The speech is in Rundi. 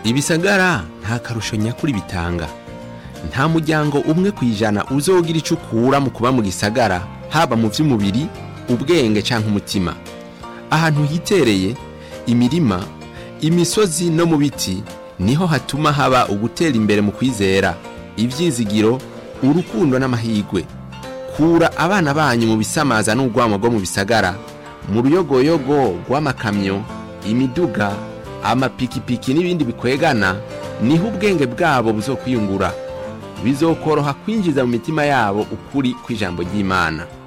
ibisagara nta karusho nyakuri bitanga nta muryango umwe ku ijana uzogira icyo ukura mu kuba mu gisagara haba mu by'umubiri ubwenge cyangwa umutima ahantu hitereye imirima imisozi no mu biti niho hatuma haba ugutera imbere mu kwizera ibyizigiro urukundo n'amahirwe kura abana banyu mu bisamaza n'urwamo rwo mu bisagara mu ruyogoyogo rw'amakamyo imiduga amapikipiki n'ibindi bikwegana niho ubwenge bwabo buzokwiyungura bizokoroha kwinjiza mu mitima yabo ukuri kw'ijambo ry'imana